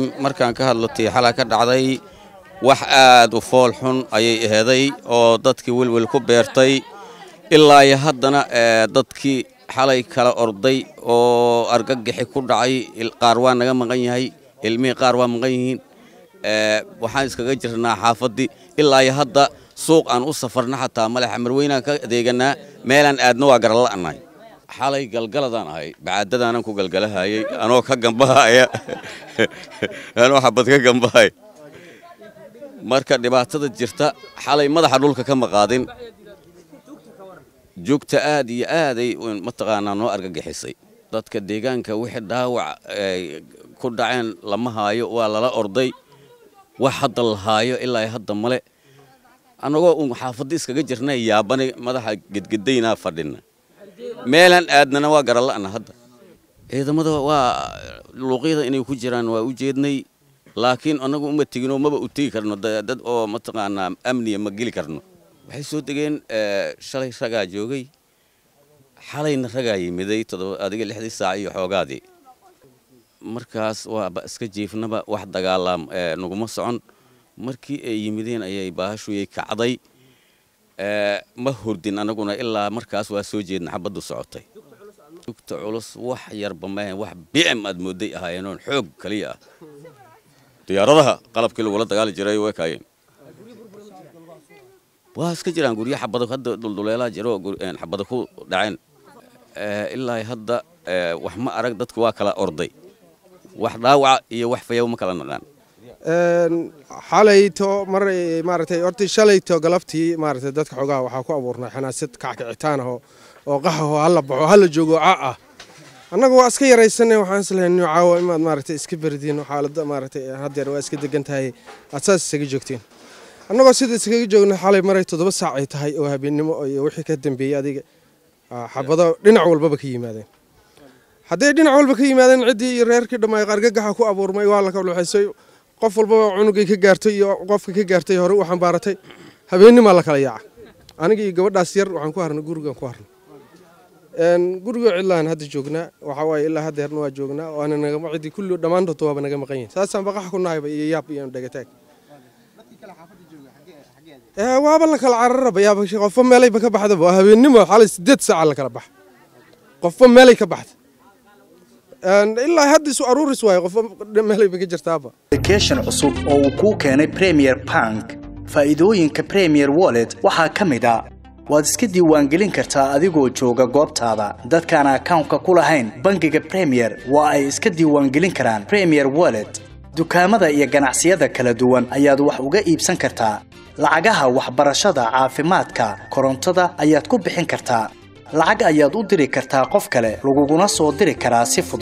markaan ka hadlo tii xalaa ka dhacday wax aad u fool xun ayay aheeday oo dadkii welwel ku beertay ilaa iyo haddana dadkii xalay kala orday oo argagixi ku dhacay qaar waa naga maqan yahay ilmihii qaar waa maqan yihiin waxaan iskaga jirnaa xaafaddii ilaa iyo hadda suuq aan u safarna xataa malexa marweynaan ka adeeganaa meelaan aadna waa garala'nahay xalay galgaladaan ahay bacaadadaanan ku galgalahayay anoo ka gambahaya anoo xabad ka gambahaya marka dhibaatada jirta xalay madaxa dhulka ka maqaadin joogta aad iyo aaday mataqaanaa noo argagixisay dadka deegaanka wixii dhaawac ku dhaceen lama haayo waa lala orday wax hadda la haayo ilaa hadda male annagoo uun xaafadda iskaga jirnay yaabani madaxa gedgedaynaa fadhina meelaan aadnana waa garala'na hadda ciidamada waa luuqyada inay ku jiraan waa u jeednay laakiin annagu uma teginoo maba u tegi karno dad oo mataqaanaa amniya ma geli karno waxay soo degeen shalay ragaa joogay xalayna ragaa yimiday adiga lixdii saac iyo xoogaadii markaas waaba iska jiifnaba wax dagaalaam naguma socon markii ay yimideen ayay baahashuyay kacday ma hurdin anaguna ilaa markaas waa soo jeedna xabaddu socotay dugta culus wax yarba maahan wax bicim aad mooday ahaayeenoon xoog kaliya ah diyaaradaha qalabkii lagula dagaali jiray way kaayeen waa iska jiraan guryo xabada hadda dulduleelaa jiro xabada ku dhaceen ilaa hadda wax ma arag dadku waa kala orday wax dhaawaca iyo wax fayaw ma kala naqaan xalayto mar maaragtay horta shalayto galabtii maaragtay dadka xogaha waxaa ku abuurnay xanaasad kackicitaan ah oo qaxaho hala baxo hala joogo ca ah annaga waa iska yaraysanay waxaan islahayn caawa imaad maaragtay iska berdiin xaaladda maaragtay haddeer waa iska degan tahay aad saas isaga joogteen annagoo sida iskaga joogna xalay maray toddoba saac ay tahay oo habeennimo iyo wixii ka dambeeyey adiga xabado dhinac walbaba ka yimaadeen hadday dhinac walba ka yimaadeen ciddii iyo reerkii dhammaay qargagaxa ku abuurmay waa la kaluxaysay qof walbaba cunugay ka gaartay iyo qofka ka gaartay hore u xambaaratay habeennimaa la kala yaaca aniga iyo gabadhaas yar waxaan ku harnay gurigaan ku harnay guriga cidlaan hadda joognaa waxaa waaye ilaa haddeerna waa joognaa waana nagama cidii kulli dhammaantood waaba naga maqan yihin saasaan baqax ku nahayba iyo yaab iyo dhagataag waaba la kala cararaba yaaba qofba meelayba ka baxdaba waa habeennimo xalay sideed saaca la kala baxa qofba meelay ka baxda ilaa hadda isu aruuris waayo qofba meelayba ka jirtaaba application cusub oo uu kuu keenay premier bank faa'iidooyinka premier wallet waxaa ka mid a waad iska diiwaangelin kartaa adigoo jooga goobtaada dadkaan akawnka ku lahayn bangiga premier waa ay iska diiwaangelin karaan premier wallet dukaamada iyo ganacsiyada kala duwan ayaad wax uga iibsan kartaa lacagaha waxbarashada caafimaadka korontada ayaad ku bixin kartaa lacag ayaad u diri kartaa qof kale laguguna soo diri karaa si fudud